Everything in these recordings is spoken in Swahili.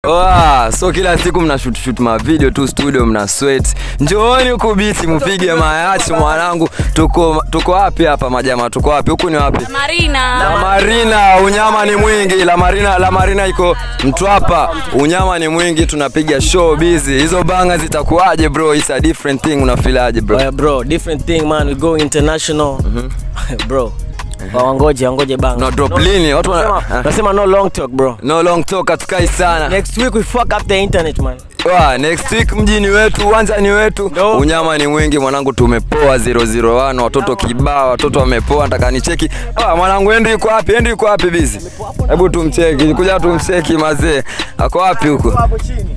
Oa, so kila siku mna shoot shoot ma video tu studio mna sweat. Njooni huku biti mpige mayachi mwanangu. Tuko tuko wapi hapa majamaa? Tuko wapi? Huku ni wapi? Marina. La Marina, unyama ni mwingi. La Marina, La Marina iko Mtwapa. Unyama ni mwingi, tunapiga show busy. Hizo banga zitakuwaje bro? It's a different thing. Unafilaje bro? Oya bro, different thing man, we go international. bro. Wangoje, wangoje bang. No drop lini? Watu wana Nasema no long talk bro. No long talk hatukai sana. Next week we fuck up the internet man. Wa, next week mjini wetu, uwanja ni wetu. Ndo. Unyama ni mwingi mwanangu, tumepoa 001, watoto kibao, watoto wamepoa, nataka nicheki. Ah, mwanangu Henry yuko wapi? Henry yuko wapi busy? Hebu tumcheki, kuja tumcheki mazee. Ako wapi huko? Hapo chini.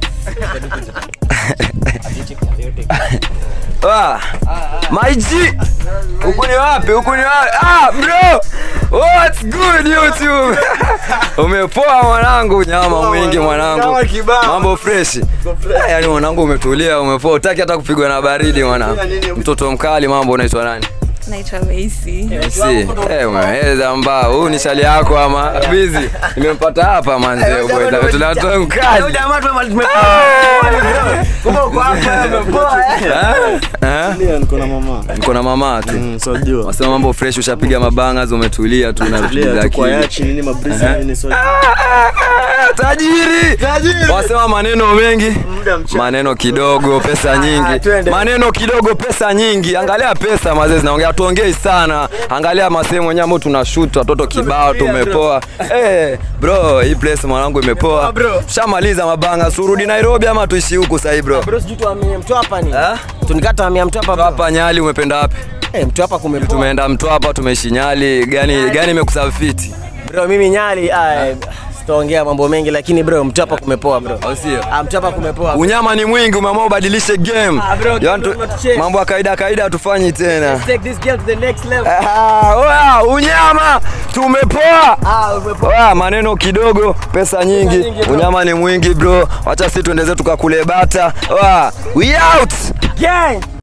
Ah, my G. Huku ni wapi? Huku ni wapi? Ah, bro. What's good YouTube? Umepoa mwanangu, nyama mwingi mwanangu. Nyama kibao. Mambo fresh. Ah, Yaani mwanangu umetulia, umepoa. Utaki hata kupigwa na baridi mwanangu. Mtoto mkali, mambo unaitwa nani? Naitwa Macy. Si. Eh, umeweza mbao. Huyu ni shali yako ama busy? Nimempata hapa manze bwana. Tunatoa mkali. jamaa tu Kumbe uko hapa umepoa eh. Eh? Eh? Ndio niko na mama. Niko na mama tu. Mm, so jua. Wasema mambo fresh, ushapiga mabanga, umetulia tu na Tulia vitu tu kwa akili. yachi nini mabrisi nini so. Tajiri. Tajiri. Wasema maneno mengi, Muda mchache. maneno kidogo, pesa nyingi. twende. Maneno kidogo, pesa nyingi. Angalia pesa mazee zinaongea, tuongei sana. Angalia masehemu yenyewe ambao tunashoot, watoto kibao, tumepoa. Eh, bro, hii place mwanangu imepoa. bro. Shamaliza mabanga, surudi Nairobi ama tuishi huku sasa bro? Bro, sijui tuhamie Mtwapa ni. Eh? Tunikata hamia Mtwapa bro. Hapa Nyali umependa wapi? Eh, Mtwapa kumepoa. Tumeenda Mtwapa, tumeishi Nyali. Gani gani imekusafiti? Bro, mimi Nyali ah, eh, sitaongea mambo mengi lakini bro, Mtwapa kumepoa bro. Au sio? Ah, Mtwapa kumepoa. Unyama ni mwingi, umeamua ubadilishe game. Ah, bro, Yaani tu- don't change. mambo ya kawaida kawaida hatufanyi tena. Take this game to the next level. Ah, oya, unyama tumepoa. Ah, umepoa. Oya, maneno kidogo, pesa nyingi. nyingi, bro. Unyama ni mwingi bro. Wacha sisi tuende zetu tukakule bata. Oya, we out. Gang.